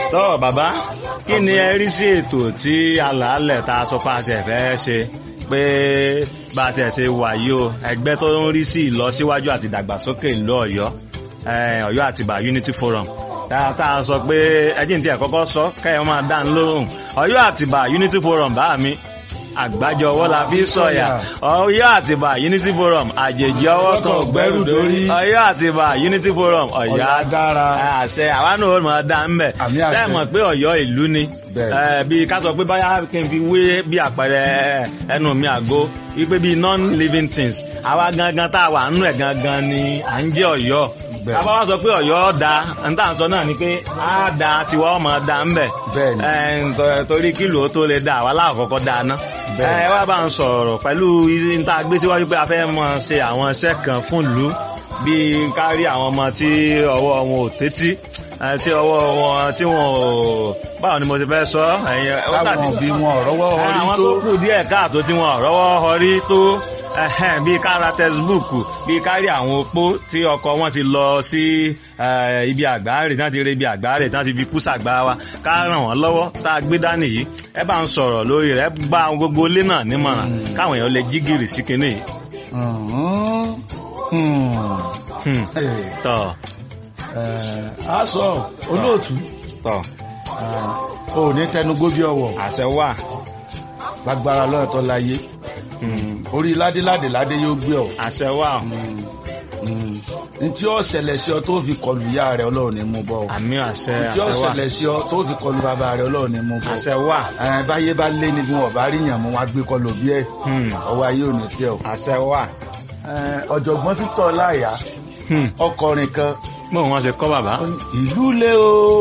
tọ́ bàbá kí ni ẹ rí sí ètò tí alàálẹ̀ tá a sọ pé a ṣe fẹ́ ṣe pé bá a tiẹ̀ ṣe wà yìí o ẹgbẹ́ tó ń rí sí ìlọsíwájú àti ìdàgbàsókè ìlú ọ̀yọ́ eh, ọ̀yọ́ àtìbà unity forum tá tá a sọ pé ẹjìn tí ẹ kọ́kọ́ sọ kẹ́yọ́ máa dá ń lóhùn ọ̀yọ́ àtìbà unity forum bá mi àgbájọ ọwọ́ la fi sọ̀yà ọ̀yọ́ àtìbà unity forum àjèjì ọwọ́ kan ò gbẹ́rù dórí ọ̀yọ́ àtìbà unity forum ọ̀yá Ọ̀yọ́ dára. àṣẹ àwa náà ó máa dá ń bẹ̀ Àmì àṣẹ. tẹ́ ẹ mọ̀ pé ọ̀yọ́ ìlú ni Bẹ́ẹ̀. Eh, bí ká sọ pé báyà kí n fi wé bí àpẹẹrẹ ẹnu mi àgó wípé bí non-living things àwa gangan tá a wà nínú ẹ̀ gangan ni à ń jẹ́ ọ̀yọ́ Bẹ́ẹ̀. àbá wa sọ pé ọ̀yọ́ da n tá à ń sọ náà ni pé á da tiwa ọmọ da ń bẹ̀ Bẹ́ẹ̀ ni. Eh, nto- torí kílò ó tó lè da àwa láàkọ́kọ́ da ná Bẹ́ẹ̀ ni. ẹ wá bá ń sọ̀rọ̀ pẹ̀lú n tá a gbé síwájú pé a fẹ́ mọ ṣe àwọn iṣẹ́ kan fún ìlú bíi kárí àwọn ọmọ tí ọwọ́ wọn ò tẹ́tí eh, tí ọwọ́ wọn tí wọn ò báwo ni mo ti fẹ́ sọ ẹ̀yin ó táwọn tàbí òbí wọn ọ̀rọ̀wọ́ orí àwọn tó tó kù díẹ̀ káàtó tí wọn rọ́wọ́ họrí tó ẹhẹ́n, bíi kára tẹsibúùkù bíi kárí àwọn opó tí ọkọ wọn ti lọ sí eh, ibi àgbáre náà ti rí ibi àgbáre náà ti fi kú sàgbà wa ká ràn wọ́n lọ́wọ́ tá a gbé dání yìí ẹ bá ń sọ̀rọ̀ lórí rẹ̀ ẹ gba àwọn gbogbo ilé náà nímọ̀ràn káwọn èèyàn lè jí gìrì sí kinní yìí. Mhm. Hmm. Hmm, Eh, tọ̀ eh, a sọ olóòtú tọ̀ eh, o ní tẹnugbó bí ọwọ́ àṣẹ wà. lágbára lọ́ọ̀tọ́ láyé orí ládéládé ládé yóò gbé ọ àṣẹ wà. ntí ó ṣẹlẹ̀ sí ọ tó fi kọlu ìyá rẹ ọlọ́run ní mú bọ́ ọ àmì àṣẹ ntí ó àṣẹ wà. ṣẹlẹ̀ sí ọ tó fi kọlu bàbá rẹ ọlọ́run ní mú bọ́ àṣẹ wà. ẹ báyé bá lé ní bí wọn bá rí yàn mú wọn gbé kọlu bí ẹ Hmm, ọwọ́ ayé ò ní tẹ ọ. àṣẹ wà. Ẹ, ọ̀jọ̀gbọ́n títọ́ láyà Hmm, ọkọrin kan bóun wọn ṣe kọ́ bàbá. ìlú lé o